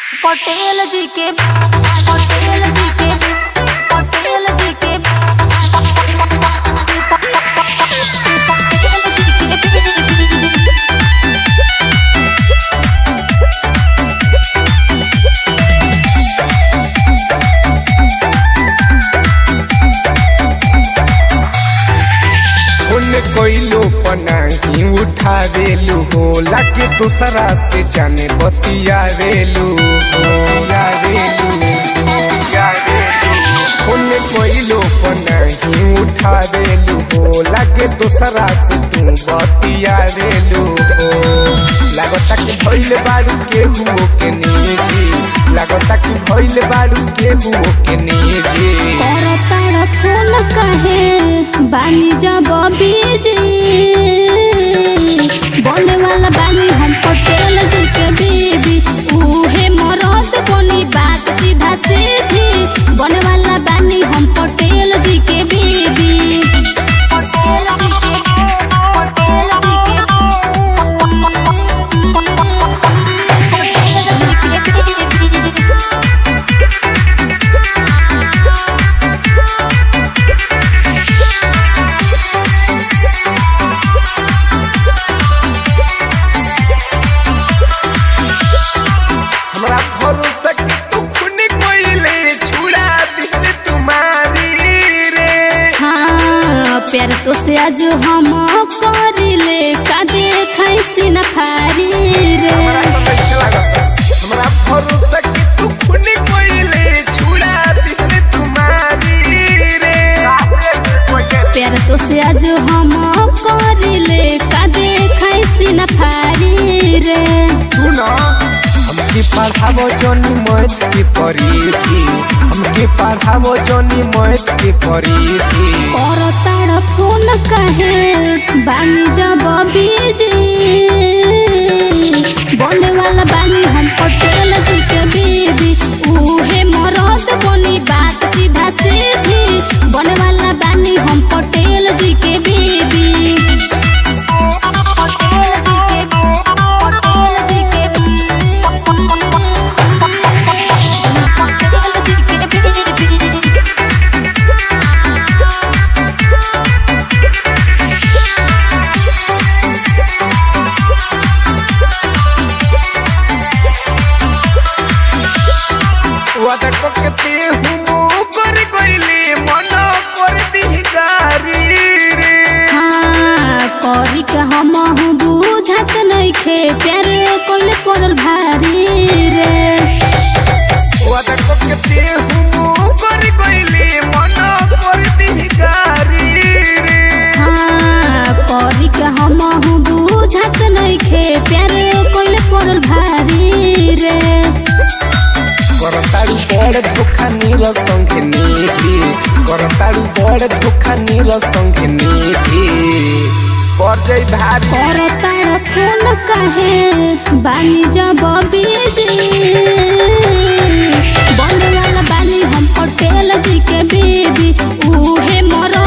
पटेल जी के पटेल जी के पटेल जी के उन कोइलो पनाही उठावेलू हो लागे दूसरा से जाने बतियावेलू हो यावेलू हो यावेलू उन कोइलो पनाही उठावेलू हो लागे दूसरा से तू बतियावेलू हो लागता कि भइल बाड़ू के हुओ के निजी लागता कि भइल बाड़ू के हुओ के निजी करताड़ फोन कहे बानी जब बीजी बने वाला बानी हम पटेल जी के बीबी उहे मरद बनी बात सीधा सीधी बने वाला बानी हम पटेल जी के बीबी पटेल जी के पटेल जी के पटेल जी के बीबी हमरा भरोसा कि तू खून कोइले छुड़ा दिल तुम्हारी रे हाँ प्यार तो से आज हम करिले का देखाई सीना फारी रे हमरा तो नहीं लागत हमरा भरोसा कि तू खून कोइले छुड़ा दिल तुम्हारी रे प्यार तो से आज हम करिले का देखाई सीना फारी रे तू ना हमके पढ़ावो जोनी मैथ के परी थी हमके पढ़ावो जोनी मैथ के परी थी और ताड़ फोन कहे बानी जब बीजी बने वाला बानी हम पटेल जी के बीबी उहे मरद बनी बात सीधा सीधी बने वाला बानी हम पटेल जी के बीबी पटेल जी के पटेल जी के पटेल जी के बीबी वादा ककते हुमो कर गइले मन कर दी गारी रे हाँ करी का हम बुझत नइखे प्यार कोइले पड़ल भारी रे वादा ककते हुमो कर गइले मन कर दी गारी रे हाँ करी का हम बुझत नइखे प्यार कोइले पड़ल भारी रे करताड़ू बड़ धोखा नील संगे नीति करताड़ू बड़ धोखा नील संगे नीति कर जाई भारी करताड़ फोन कहे बानी जब बीजी बने वाला बानी हम पटेल जी के बीबी उहे मर